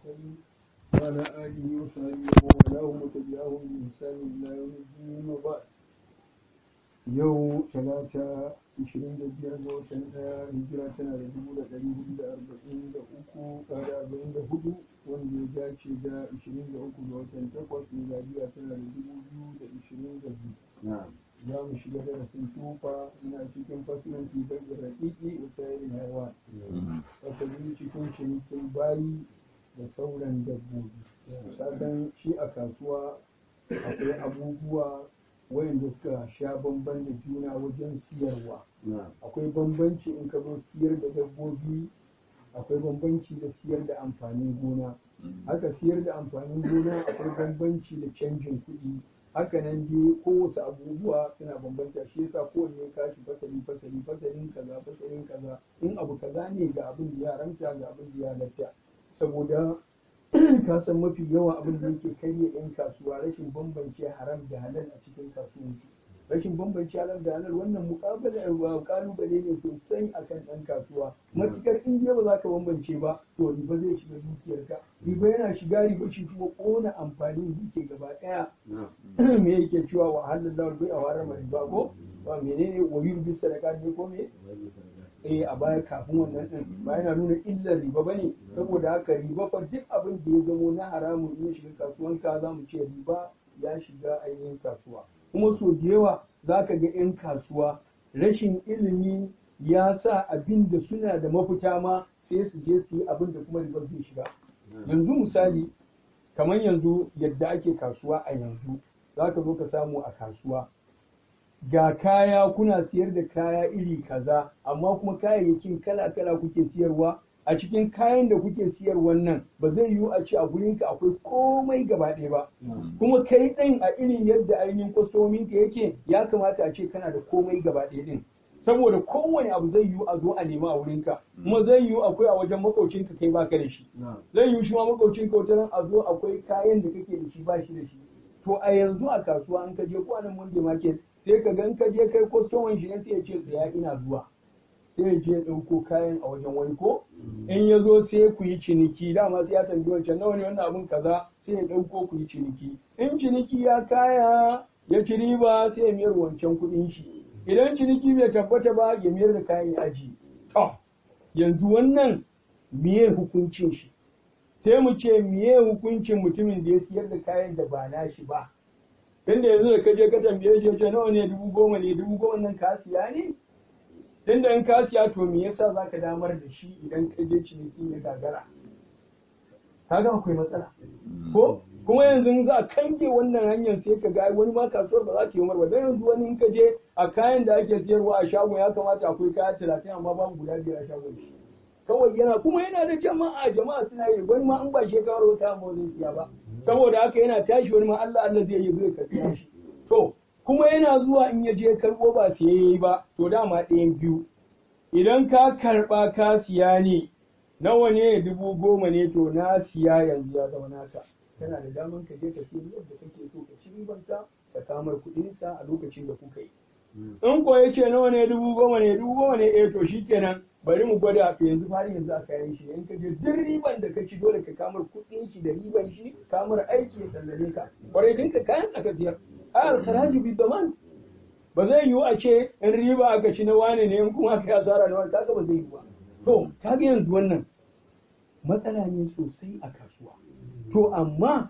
المرسلين وعلى آله وصحبه ومن والاه وتبعهم بإحسان إلى يوم الدين وبعد yau talata 25 ga watan daya hijira tana da dubu da ɗari hudu da arba'in da uku da arba'in da hudu wanda ya dace da 23 ga watan takwas miladiya tana da dubu biyu da ishirin da biyu za mu shiga darasin tufa ina cikin fasilanci bai da raƙiƙi da sayarin haiwa fasali cikin cinikin bayi da sauran dabbobi sadan shi a kasuwa akwai abubuwa wayanda suka sha bamban da juna wajen siyarwa akwai bambanci in ka zo siyar da dabbobi akwai bambanci da siyar da amfanin gona haka siyar da amfanin gona akwai bambanci da canjin kuɗi haka nan dai kowace abubuwa suna bambanta shi yasa kowanne kashi fasali fasali fasalin kaza fasalin kaza in abu kaza ne ga abin da ya haramta ga abin da ya halatta saboda ka san mafi yawa abin da yake karya yan kasuwa rashin bambance haram da halal a cikin kasuwanci rashin bambance halal da halal wannan muƙabala kalubale ne sosai akan ɗan kasuwa matukar in ba za ka bambance ba to riba zai shiga dukiyarka riba yana shiga riba shi kuma ƙona amfanin duke gaba ɗaya me yake cewa wa halallahu bai a harama riba ko ba menene wa yurbi sadaka ne ko me eh a baya kafin wannan din ba yana nuna illar riba bane saboda haka riba fa duk abin da ya zamo na haramun in ya shiga kasuwan ka za mu ce riba ya shiga ainihin kasuwa kuma so da yawa za ka ga 'yan kasuwa rashin ilimi ya sa abin da suna da mafita ma sai su je su yi abin da kuma riba zai shiga yanzu misali kamar yanzu yadda ake kasuwa a yanzu za ka zo ka samu a kasuwa ga kaya kuna siyar da kaya iri kaza amma kuma kayayyakin kala-kala kuke siyarwa a cikin kayan da kuke siyar wannan ba zai yiwu a ce a gurinka akwai komai gaba ɗaya ba kuma kai ɗin a irin yadda ainihin kwastominka yake ya kamata a ce kana da komai gaba ɗaya ɗin saboda kowane abu zai yiwu a zo a nema a wurinka kuma zai yiwu akwai a wajen makaucinka kai baka da shi zai yiwu shi ma makaucinka wata a zo akwai kayan da kake da shi ba shi da shi to a yanzu a kasuwa an ka je ko anan monday market sai ka gan ka je kai kwastoman shi sai ya ce tsaya ina zuwa sai ya je ɗauko kayan a wajen wani ko in ya zo sai ku yi ciniki dama sai ya tambayi wancan nawa ne wannan abun kaza sai ya ɗauko ku yi ciniki in ciniki ya kaya ya ci riba sai ya miyar wancan kuɗin shi idan ciniki bai tabbata ba ya miyar da kayan ya aji to yanzu wannan miye hukuncin shi sai mu ce miye hukuncin mutumin da ya siyar da kayan da ba nashi ba tunda yanzu da kaje ka tambaye shi ce nawa ne dubu goma ne dubu goma nan ka siya ne tunda in ka siya to me yasa zaka damar da shi idan ka je ciniki ya gagara kaga akwai matsala ko kuma yanzu in za a kange wannan hanyar sai ka ga wani ma kasuwar ba za ta yi umar ba dan yanzu wani in ka je a kayan da ake siyarwa a shagon ya kamata akwai kaya talatin amma babu guda biyar a shagon shi kawai yana kuma yana da jama'a jama'a suna yi wani ma an ba shekaru wata amma zai siya ba saboda haka yana tashi wani ma Allah Allah zai yi zai karɓi shi to kuma yana zuwa in ya je karɓo ba sai yayi ba to dama ɗayan biyu idan ka karɓa ka siya ne nawa ne dubu goma ne to na siya yanzu ya zama naka kana da daman ka je ka siya yadda kake so ka ci ribanka ka samar kuɗinsa a lokacin da kuka yi in ko ya ce nawa ne dubu goma ne dubu goma ne eh to shikenan bari mu gwada to yanzu fari yanzu a kayan shi in ka je duk riban da ka ci dole ka kamar kuɗin shi da riban shi kamar aiki ya sallame ka kwarai dinka kayan aka siyar ayar haraji bi zaman ba zai yiwu a ce in riba aka ci na wane ne in kuma aka yi asara na wani kaga ba zai yiwu ba to kaga yanzu wannan matsala ne sosai a kasuwa to amma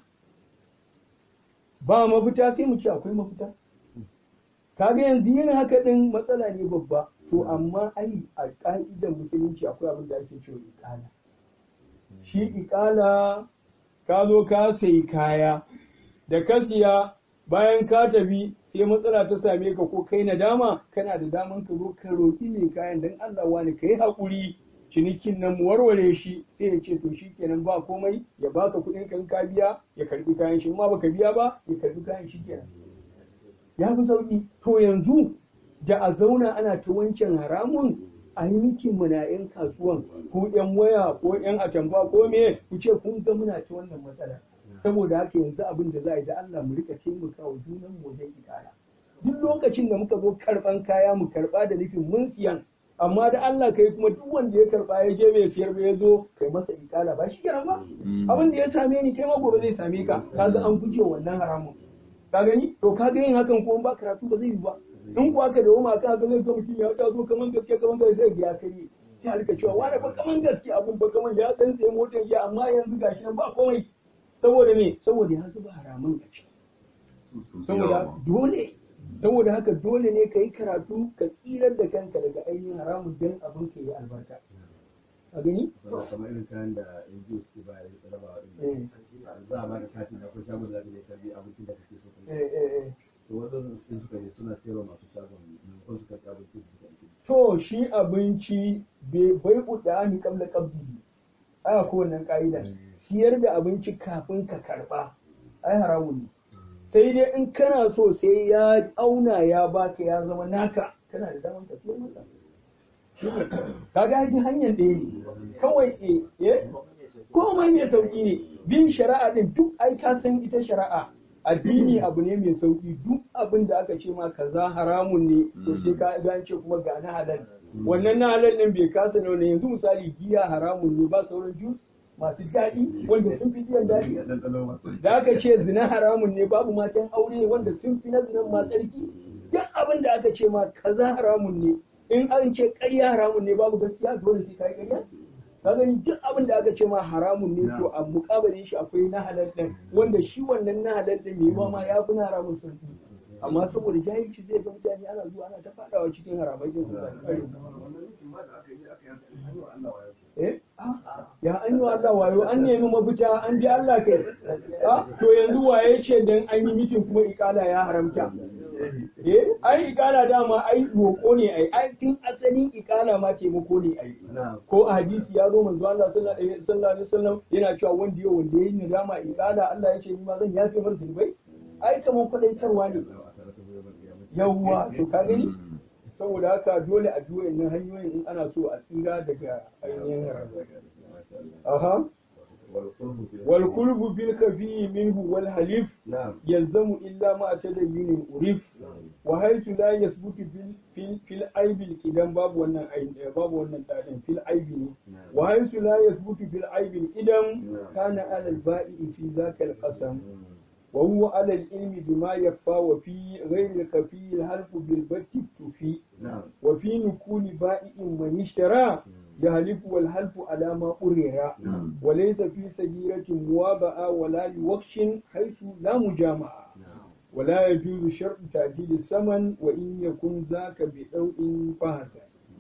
ba mafita sai mu ce akwai mafita kaga yanzu yin haka din matsala ne babba to amma ai a ka'idar musulunci akwai abin da ake cewa ikala shi ikala ka zo ka sayi kaya da ka siya bayan ka tafi sai matsala ta same ka ko kai nadama kana da daman ka zo ka roki mai kayan dan Allah wani ka yi haƙuri cinikin nan mu warware shi sai ya ce to shi kenan ba komai ya baka kuɗin kan ka biya ya karbi kayan shi ma baka biya ba ya karbi kayan shi kenan ya fi sauƙi to yanzu da a zauna ana ta wancan haramun a yi miki muna yan kasuwan ko yan waya ko yan atamfa ko me ku ce kun ga muna ta wannan matsala saboda haka yanzu abin da za a yi da Allah mu rika taimaka wa junan mu wajen ikara duk lokacin da muka zo karban kaya mu karba da nufin mun siyan amma da Allah kai kuma duk wanda ya karba ya je bai siyar ba ya zo kai masa ikala ba shi kenan ba abin da ya same ni kai ma gobe zai same ka kaga an guje wannan haramun ka gani to kaga yin hakan ko ba karatu ba zai yi ba in kuwa ka dawo ma ka ga zai zo mutum ya ta zo kaman gaske kaman gaske zai ya kai sai halka cewa wani ba kaman gaske abun ba kaman ya dan sai motar ya amma yanzu gashi nan ba komai saboda me saboda ya zuba haramun a ciki saboda dole saboda haka dole ne ka yi karatu ka tsirar da kanka daga ainihin haramun don abin ka yi albarka a gani? kamar irin kayan da NGO suke ba ya raba wa za a bada katin da akwai shagon da zaka je ka bi abincin da kake so ka yi to wadannan sun suka je suna sayarwa masu shagon maimakon su karɓi abincin su suka yi to shi abinci bai kuɗa ni kamla kabdi aya ko wannan ka'ida siyar da abinci kafin ka karɓa ai haramun ne sai dai in kana so sai ya auna ya baka ya zama naka kana da daman ka siyar masa kaga haji hanyar ɗaya ne kawai e eh komai mai sauki ne bin shari'a din duk ai ka san ita shari'a addini abu ne mai sauki duk abin da aka ce ma kaza haramun ne to sai ka ga ce kuma ga na halal wannan na halal din bai kasa ne yanzu misali giya haramun ne ba sauran jus masu daɗi wanda sun fi biyan daɗi da aka ce zina haramun ne babu matan aure wanda sun fi na zinan ma tsarki duk abin da aka ce ma kaza haramun ne in an ce ƙarya haramun ne babu gaskiya dole sai kai ƙarya ka gani duk abin da aka ce ma haramun ne to a muƙabalin shi akwai na halal din wanda shi wannan na halal din mai ma ya fi na haramun sauki amma saboda jahilci zai ga mutane ana zuwa ana ta faɗawa cikin haramai din su eh ya an yi wa Allah wayo an nemi mafita an ji Allah kai to yanzu waye ce dan an yi mitin kuma ikala ya haramta eh ai ikala dama ai roƙo ne ai ai tun asalin ikala ma taimako ne ai ko a hadisi ya zo manzo Allah sallallahu alaihi wasallam yana cewa wanda yau wanda yayi nadama ikala Allah ya ce ni ma zan yafe mar zunubai ai kamar kwadaitarwa ne yawwa to ka gani saboda haka dole a biyo nan hanyoyin in ana so a tsira daga ainihin aha wal kulbu bil kafi minhu wal halif yalzamu illa ma tadayyun urif wa haythu la yasbutu bil fil fil aibil idan babu wannan babu wannan dadin fil aibi ne wa haythu la yasbutu bil aibil idan kana ala al ba'i fi zaka al qasam وهو على العلم بما يخفى وفي غير الخفي الحلف بالبت تفي وفي نكون بائع من اشترى يهلف والحلف على ما أرر وليس في سجيرة موابعة ولا لوخش حيث لا مجامعة ولا يجوز شرط تعديل الثمن وإن يكن ذاك بأوء فهذا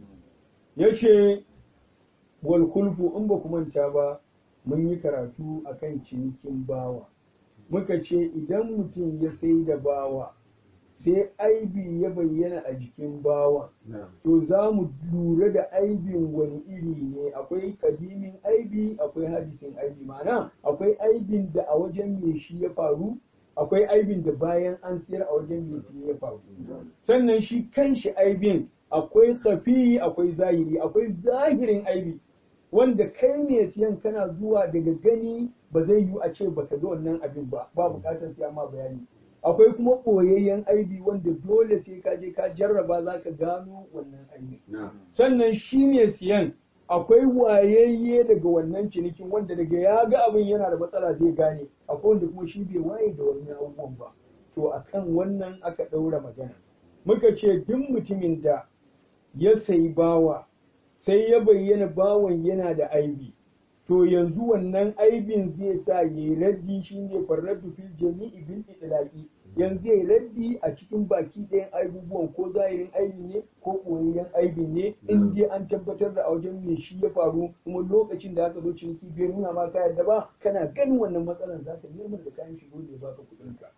yace wal kulfu in ba ku manta ba mun yi karatu akan cinikin bawa muka ce idan mutum ya sai da bawa sai aibi ya bayyana a jikin bawa to za mu lura da aibin wani iri ne akwai kadimin aibi akwai hadisin aibi mana akwai aibin da a wajen mai shi ya faru akwai aibin da bayan an siyar a wajen mai shi ya faru sannan shi kanshi aibin akwai kafi akwai zahiri akwai zahirin aibi wanda kai ne siyan kana zuwa daga gani ba zai yiwu a ce baka ga wannan abin ba ba bukatar siya ma bayani akwai kuma ɓoyayyen aibi wanda dole sai ka je ka jarraba za ka gano wannan aibi sannan shi ne siyan akwai wayayye daga wannan cinikin wanda daga ya ga abin yana da matsala zai gane akwai wanda kuma shi bai waye da wannan abubuwan ba to akan wannan aka ɗaura magana muka ce duk mutumin da ya sayi bawa sai ya bayyana bawan yana da aibi to yanzu wannan aibin zai sa ya yi raddi shi ne farraddu fil jami'i bil itlaqi yanzu ya yi raddi a cikin baki ɗayan aibubuwan ko zahirin aibi ne ko koyayyen aibi ne in dai an tabbatar da a wajen me shi ya faru kuma lokacin da aka zo ciniki bai nuna ma ka yarda ba kana ganin wannan matsalar za ka nemi da kayan shigo da ya baka kuɗin ka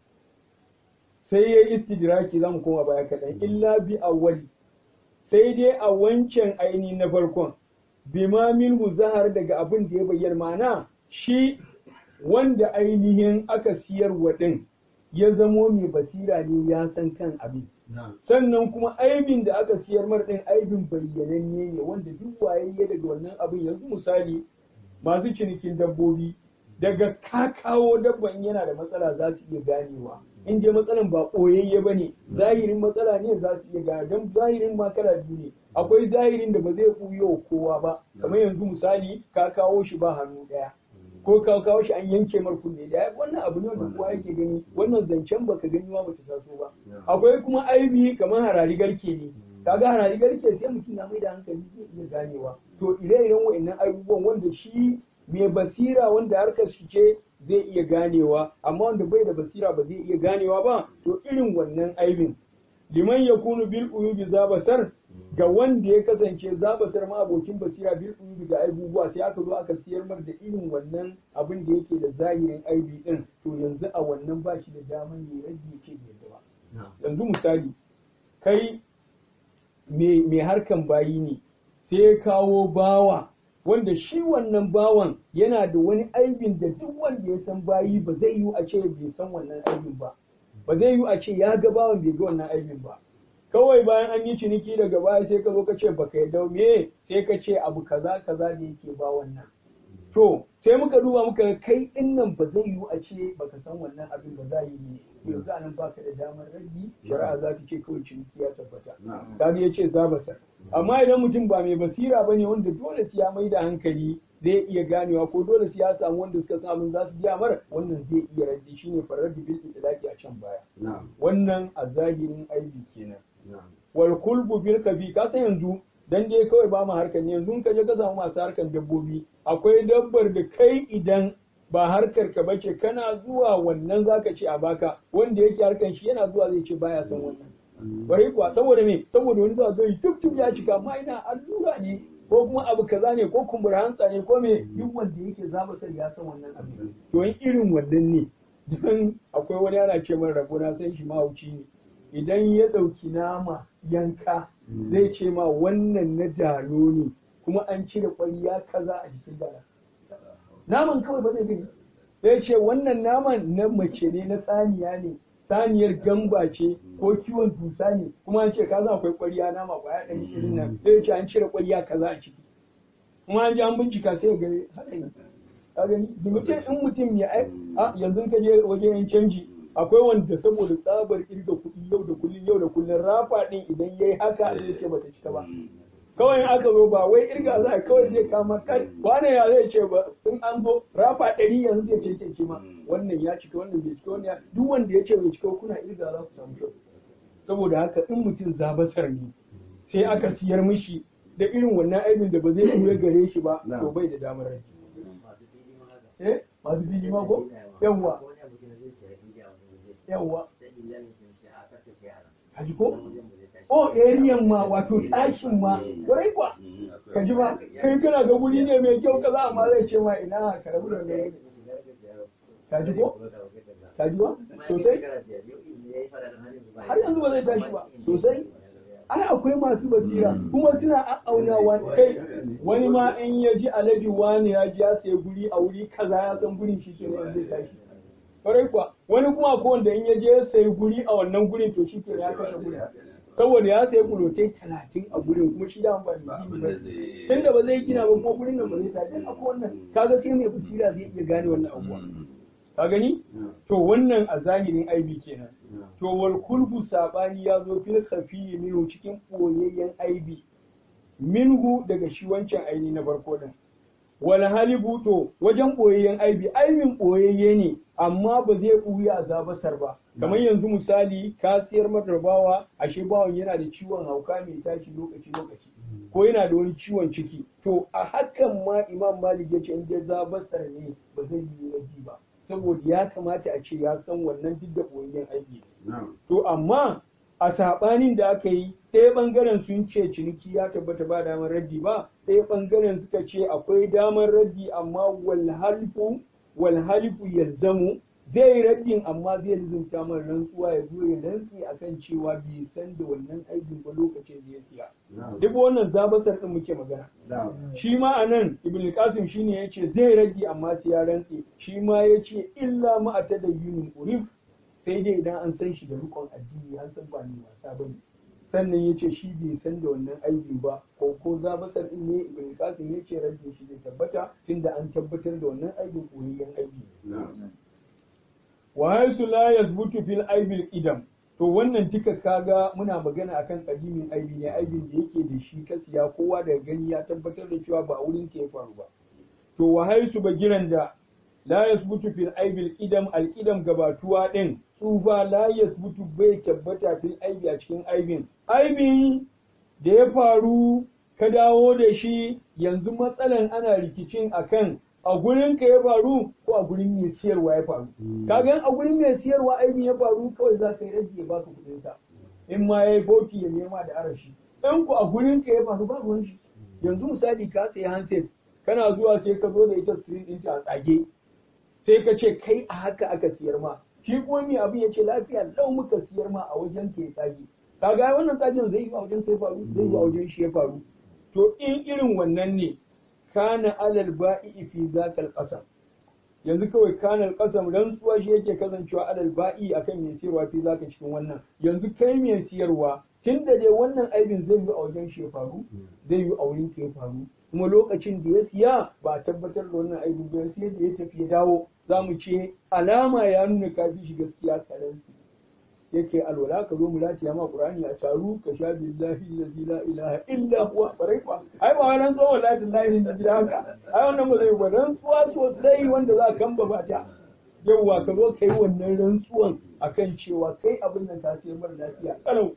sai ya yi istidraki zamu koma baya kaɗan illa bi awwali sai dai a wancan aini na farkon bima minhu zahar daga abin da ya bayyana mana shi wanda ainihin aka siyar wa ɗin ya zamo mai basira ne ya san kan abin sannan kuma aibin da aka siyar mar ɗin aibin bayyananne ne wanda duk waye ya daga wannan abin yanzu misali masu cinikin dabbobi daga ka kawo dabban yana da matsala za su iya ganewa in dai matsalan ba ɓoyayye ba ne zahirin matsala ne za su iya gane don zahirin ma kala biyu ne akwai zahirin da ba zai ɓuyo kowa ba kamar yanzu misali ka kawo shi ba hannu ɗaya ko ka kawo shi an yanke mar kunne da wannan abu ne wanda kowa yake gani wannan zancen baka gani ma bata taso ba akwai kuma aibi kamar harari garke ne kaga harari garke sai mutum na mai da hankali zai iya ganewa to ire-iren wa'annan abubuwan wanda shi mai basira wanda harkar shi ce zai iya ganewa amma wanda bai da basira ba zai iya ganewa ba to irin wannan aibin liman yakunu bil uyubi zabasar ga wanda ya kasance zabasar ma abokin basira bil uyubi ga aibubuwa sai aka zo aka siyar mar da irin wannan abin da yake da zahirin aibi din to yanzu a wannan ba shi da daman ya rage ya ce bai yadda ba yanzu misali kai mai harkan bayi ne sai ya kawo bawa wanda shi wannan bawan yana da wani aibin da duk wanda ya san bayi ba zai yi a ce bai san wannan aibin ba ba zai yi a ce ya ga bawan bai ga wannan aibin ba kawai bayan an yi ciniki daga baya sai ka zo ka ce baka yadda me sai ka ce abu kaza kaza da yake ba wannan to sai muka duba muka kai din nan ba zai yi a ce baka san wannan abin ba za yi ne yanzu anan baka da damar rabi shari'a za ta ce kawai ciniki ya tabbata kaga ya ce za basa amma idan mutum ba mai basira bane wanda dole sai ya mai da hankali zai iya ganewa ko dole sai ya samu wanda suka samu za su biya mara wannan zai iya raddi shine farar da bil itlaqi a can baya wannan a zahirin aibi kenan wal kulbu bil kafi ka san yanzu dan dai kawai ba mu harkar ne yanzu ka je ka samu masu harkar dabbobi akwai dabbar da kai idan ba harkar ka bace kana zuwa wannan zaka ce a baka wanda yake harkar shi yana zuwa zai ce baya son wannan bari kuwa saboda me saboda wani zuwa zai tuk tuk ya cika amma ina allura ne ko kuma abu kaza ne ko kumbura hantsa ne ko me duk wanda yake zaba sai ya san wannan abu to in irin wannan ne dan akwai wani ana ce min rabo na san shi mahauci ne idan ya ɗauki nama yanka zai ce ma wannan na dalo ne kuma an cire ƙwariya kaza a jikin dala naman kawai ba zai gani zai ce wannan naman na mace ne na saniya ne saniyar gamba ce ko kiwon dusa ne kuma an ce ka za akwai ƙwariya nama ƙwaya ɗari irin nan zai ce an cire ƙwariya kaza a ciki kuma an ji an bincika sai ga haka ne ka gani mutum in mutum ya ai yanzu ka je wajen yin canji akwai wanda saboda tsabar kirga kuɗi yau da kullum yau da kullum rafa ɗin idan yayi haka zai ce bata cika ba kawai aka zo ba wai irga za a kawai zai kama kai wane ya zai ce ba in an zo rafa ɗari yanzu zai ce ce ma wannan ya cika wannan bai cika wannan duk wanda ya ce bai cika kuna irga za ku samu kyau saboda haka in mutum zabasar ne sai aka siyar mishi da irin wannan aibin da ba zai iya gare shi ba to bai da damar rai eh masu fili ma ko yawwa yawwa kaji ko o ariyan ma wato tashin ma kwarai kwa kaji ba kai kana ga guri ne mai kyau kaza amma zai ce ma ina ka rabu da mai kaji ko kaji ba sosai har yanzu ba zai tashi ba sosai ai akwai masu basira kuma suna aunawa kai wani ma in ya ji alaji wani ya ji ya sayi guri a wuri kaza ya san gurin shi kenan zai tashi kwarai kuwa wani kuma ko wanda in ya je ya sayi guri a wannan gurin to shi kenan ya kashe gurin saboda ya sayi kulotai talatin a gurin kuma shi da ba da gini ba tun da ba zai gina ba ko gurin nan ba zai tashi akwai wannan kaga sai mai basira zai iya gane wannan abuwa ka gani to wannan a zahirin aibi kenan to wal kulbu sabani ya zo fil khafi minhu cikin boyayyen aibi minhu daga shi wancan aini na farko din wal halibu to wajen boyayyen aibi aibin boyayye ne amma ba zai buya a zabasar ba kamar yanzu misali ka siyar mata bawa ashe bawan yana da ciwon hauka mai tashi lokaci lokaci ko yana da wani ciwon ciki to a hakan ma imam malik ya ce in dai zabasar ne ba zai yi raji ba saboda ya kamata a ce ya san wannan duk da boyayyen aiki to amma a saɓanin da aka yi ɗaya ɓangaren sun ce ciniki ya tabbata ba damar raddi ba ɗaya ɓangaren suka ce akwai damar raddi amma walhalifu walhalifu yalzamu zai yi raddin amma zai lizumta mana rantsuwa ya zo ya rantsi akan cewa bai san da wannan aikin ba lokacin da ya siya duk wannan zabasar din muke magana shi ma anan ibn qasim shine yace zai raddi amma sai ya rantsi shi ma yace illa ma atadayyun urif sai dai idan an san shi da rukun addini an san ba ni wasa bane sannan ya ce shi bai san da wannan aibi ba ko ko zabasar din ne ibn qasim ya ce rajin shi zai tabbata tunda an tabbatar da wannan aibin koyayyen aibi wa haisu la yazbutu fil aibil idam to wannan duka kaga muna magana akan kadimin aibi ne aibin da yake da shi kasiya kowa daga gani ya tabbatar da cewa ba wurin ke faru ba to wa haisu bagiran da la yasbutu fil aibil idam al idam gabatuwa din tsufa la yasbutu bai tabbata fil aibi a cikin aibin aibin da ya faru ka dawo da shi yanzu matsalan ana rikicin akan a gurin ka ya faru ko a gurin mai siyarwa ya faru kaga a gurin mai siyarwa aibin ya faru kawai za ka yi rage ya baka kuɗin sa in ma yayi boti ya nema da arashi in ku a gurin ka ya faru ba ruwan shi yanzu misali ka sayi handset kana zuwa sai ka zo da ita screen din ta a tsage sai ka ce kai a haka aka siyar ma shi kuma mai abin ya ce lafiya lau muka siyar ma a wajen ka ya tsage kaga wannan tsagin zai yi a wajen sai faru zai yi a wajen shi ya faru to in irin wannan ne kana alal ba'i fi zakal qasam yanzu kawai kana al qasam rantsuwa shi yake kasancewa alal ba'i akan mai siyarwa fi zaka cikin wannan yanzu kai mai siyarwa tunda dai wannan aibin zai yi a wajen shi ya faru zai yi a wurin ka ya faru kuma lokacin da ya siya ba a tabbatar da wannan aibin ba sai da ya tafi ya dawo za mu ce alama ya nuna ka fi shi gaskiya karanci yake alwala ka zo mu lati ma qur'ani a taru ka sha billahi allazi la ilaha illa huwa barai fa ai ba wannan tsohon wallahi billahi ne da haka ai wannan ba zai ba rantsuwa sosai wanda za ka kamba ba ta yawwa ka zo kai wannan rantsuwan akan cewa kai abin nan ka sai mara lafiya kalau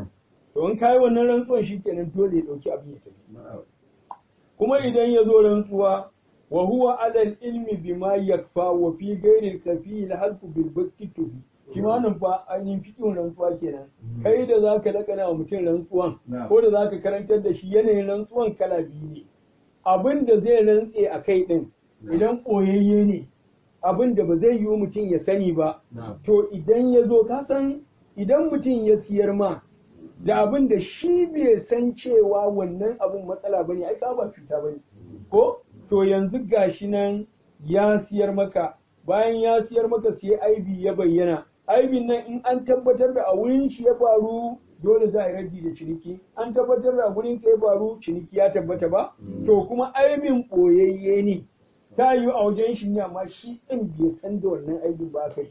to in kai wannan rantsuwan shikenan dole ya dauki abin ya tafi kuma idan ya zo rantsuwa wa huwa alal ilmi bima yakfa wa fi ghairi al-kafi al-halfu bil bakti shi ma nan fa ainihin fikin rantsuwa kenan kai da zaka lakana wa mutum rantsuwan ko da zaka karantar da shi yanayin rantsuwan kala biyu ne abin da zai rantse a kai din idan koyayye ne abin da ba zai yiwu mutum ya sani ba to idan ya zo ka san idan mutum ya siyar ma da abin da shi bai san cewa wannan abin matsala bane ai ka ba cuta bane ko to yanzu gashi nan ya siyar maka bayan ya siyar maka sai aibi ya bayyana aibin nan in an tabbatar da a wurin shi ya faru dole za a yi raddi da ciniki an tabbatar da a wurin ka ya faru ciniki ya tabbata ba to kuma aibin ɓoyayye ne ta yi a wajen shi ne amma shi ɗin bai san da wannan aibin ba aka yi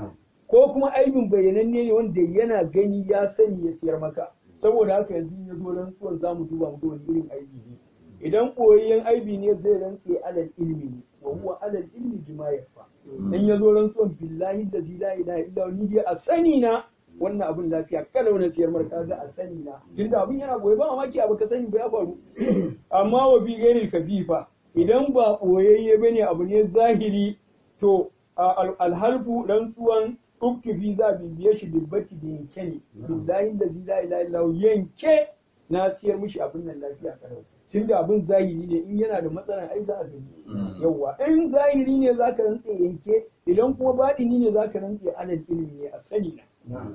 ko kuma aibin bayyananne ne wanda yana gani ya sani ya siyar maka saboda haka yanzu ya zo rantsuwar za mu duba mu ga wani irin aibi ne idan ɓoyayyen aibi ne zai rantse alal ilmi ne wa huwa alal ilmi bima yafa in ya zo rantsuwan billahi da la ilaha illa ni dai a sani na wannan abin lafiya kalau na siyar marka ga a sani na tunda abin yana goyi ba mamaki abu ka sani ba ya faru amma wa bi gairi kafifa idan ba ɓoyayye bane abu ne zahiri to alhalfu rantsuwan uktufi za bibiye shi dubbati da yanke ne billahi da la ilaha illa yanke na siyar mishi abin nan lafiya kalau tun da abin zahiri ne in yana da matsala ai za a gani yawa in zahiri ne za ka rantse yanke idan kuma baɗini ne za ka rantse alal ilimi ne a sani na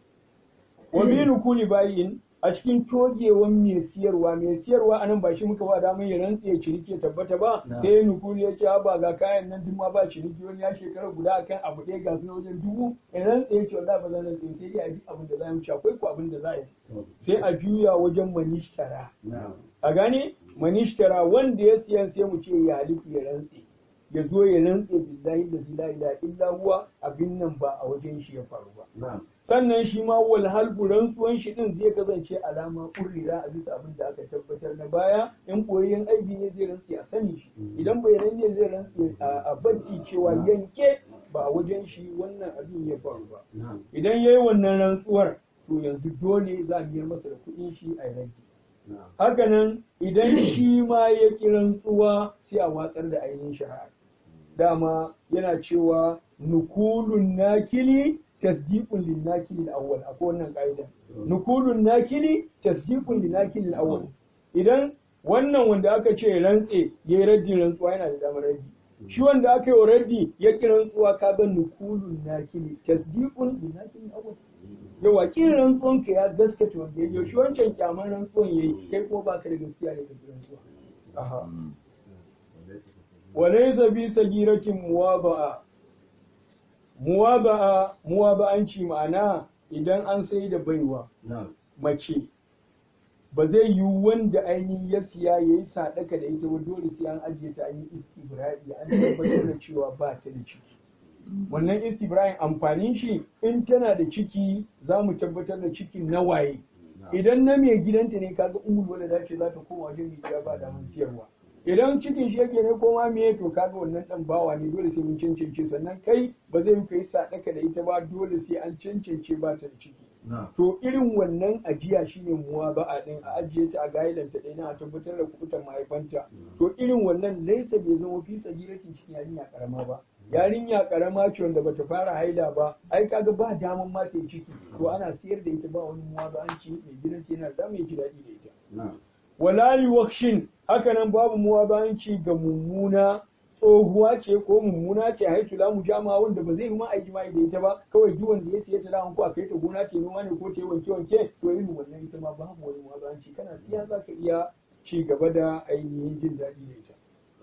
wa bi rukuni bayin a cikin togewan mai siyarwa mai siyarwa anan ba shi muka ba damar ya rantse ya ciniki ya tabbata ba sai nukuli ya ce ba ga kayan nan duk ma ba ciniki wani ya shekara guda akan abu ɗaya ga su wajen dubu ya rantse ya ce wallahi ba zan rantse sai dai a bi abin da za mu ci akwai ko abin da za a yi sai a juya wajen manishtara a gane manishtara wanda ya siyan sai mu ce ya halifu ya rantse ya zo ya rantse billahi da la ilaha illa huwa abin nan ba a wajen shi ya faru ba sannan shi ma wal halbu rantsuwan shi din zai kasance alama kurrira a bisa abin da aka tabbatar na baya in koyayyen aibi ne zai rantse a sani shi idan bayanan ne zai rantse a bacci cewa yanke ba a wajen shi wannan abin ya faru ba idan yayi wannan rantsuwar to yanzu dole za a biyar masa da kuɗin shi a rage hakanan idan shi ma ya ki rantsuwa sai a watsar da ainihin shari'a dama yana cewa nukulun nakili tasdiqun lin nakili al-awwal akwai wannan ka'ida nukulun nakili tasdiqun lin nakili al-awwal idan wannan wanda aka ce rantse yayi raddin rantsuwa yana da damar raddi shi wanda aka yi wa raddi ya ki rantsuwa ka ga nukulun nakili tasdiqun lin nakili al-awwal yawa kin rantsuwan ka ya gaskata wanda ya shi wancan kyaman rantsuwan yayi kai kuma baka da gaskiya da kake rantsuwa aha walaysa bi sagiratin muwaba'a muwaba'a muwaba'anci ma'ana idan an sai da baiwa mace ba zai yi wanda ainihin ya siya ya yi sadaka da ita ba dole sai an ajiye ta an yi istibra'i an tabbatar da cewa ba ta da ciki wannan istibra'in amfanin shi in tana da ciki za mu tabbatar da cikin na waye idan na mai gidanta ne kaga umul wala da ce za ta koma wajen mai gida ba da mun siyarwa idan cikin shi yake ne koma me to kaga wannan dan bawa ne dole sai mun cancance sannan kai ba zai yi kai sadaka da ita ba dole sai an cancance ba ta da ciki to irin wannan ajiya shine muwa ba a din a ajiye ta a gaidan ta dai na a tabbatar da kubutan mahaifanta to irin wannan laisa bai zama fi tsagiratin cikin yarinya karama ba yarinya karama ce wanda bata fara haila ba ai kaga ba daman ma ta ciki to ana siyar da ita ba wani muwa ba an ci mai gidan yana da mai ji daɗi da ita wala yuwakshin haka nan babu muwa ba an ci ga mummuna tsohuwa ce ko mummuna ce haitu la mujama wanda ba zai yi ma aiki mai da ita ba kawai duk wanda ya siya ta da ko a kai ta gona ce noma ne ko ta yi wanke wanke to irin wannan ita ma babu wani muwa ba an ci kana siya za ka iya ci gaba da ainihin jin daɗi da ita.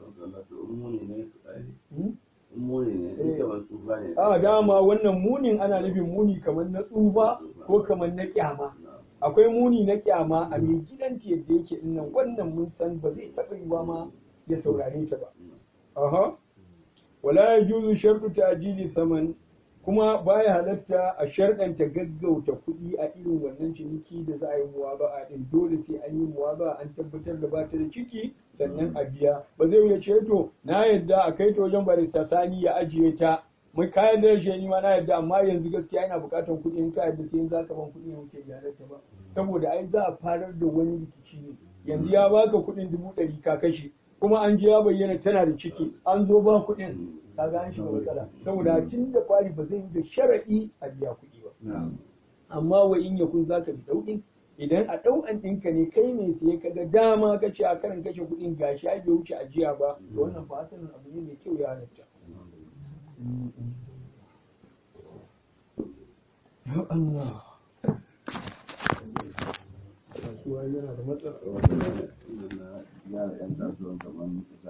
A dama wannan munin ana nufin muni kamar na tsufa ko kamar na kyama. Akwai muni na kyama a mai gidan yadda yake nan wannan mun san ba zai taɓa yiwa ma ya saurare ta ba. Aha. Wala ya juzu sharɗu ta ajili saman kuma baya halatta a sharɗanta gaggauta kuɗi a irin wannan ciniki da za a yi muwaba'a din dole sai an yi muwaba'a an tabbatar da bata da ciki sannan a biya ba zai wuce ce to na yadda a kai ta wajen barista sani ya ajiye ta mai kayan da shi ni ma na yadda amma yanzu gaskiya ina buƙatar kuɗi in ka yadda sai za ka ban kuɗi wuce ta ba saboda ai za a farar da wani rikici ne yanzu ya baka kuɗin dubu ɗari ka kashe kuma an je ya bayyana tana da ciki an zo ba kuɗin kaga an shiga matsala saboda tun da kwari ba zai yi da sharaɗi a biya kuɗi ba amma wa in yakun zaka bi daukin idan a ɗau'an ɗinka ne kai ne sai ka ga dama ka ce a karin kashe kuɗin gashi ai bai wuce ajiya ba to wannan ba hasanin abu ne mai kyau ya halatta ya Allah kasuwa yana da matsala